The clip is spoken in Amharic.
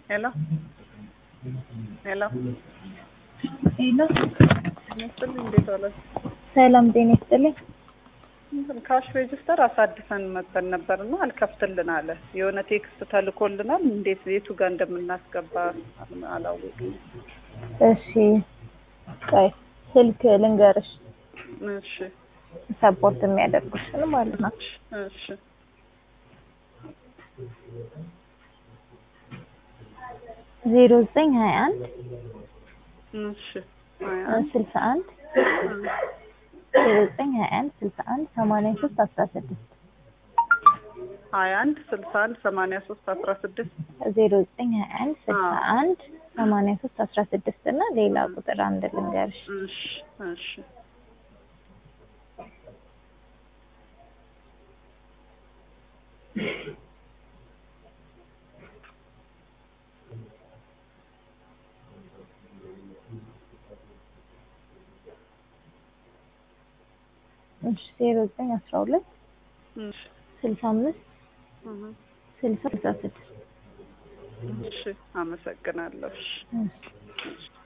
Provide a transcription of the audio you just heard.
ሄሎ ሄሎ ሄሎ ይመስል እንዴት ዋላችሁ? ሰላም ጤና ይስጥልኝ። ካሽ ሬጅስተር አሳድሰን መጠን ነበር እና አልከፍትልን አለ። የሆነ ቴክስት ተልኮልናል። እንዴት የቱ ጋር እንደምናስገባ አላወቅም። እሺ ቆይ ስልክ ልንገርሽ፣ እሺ ሰፖርት የሚያደርጉሽን ማለት ነው። እሺ ዜሮ ዘጠኝ ሀያ አንድ እሺ ሀያ አንድ ስልሳ አንድ ዜሮ ዘጠኝ ሀያ አንድ ስልሳ አንድ ሰማንያ ሶስት አስራ ስድስት ሀያ አንድ ስልሳ አንድ ሰማንያ ሶስት አስራ ስድስት ዜሮ ዘጠኝ ሀያ አንድ ስልሳ አንድ ሰማንያ ሶስት አስራ ስድስት እና ሌላ ቁጥር አንድ ልንገርሽ እሺ እሺ እሺ ዜሮ ዘጠኝ አስራ ሁለት እሺ ስልሳ አምስት እህ ስልሳ ስልሳ ስድስት እሺ አመሰግናለሁ። እሺ እሺ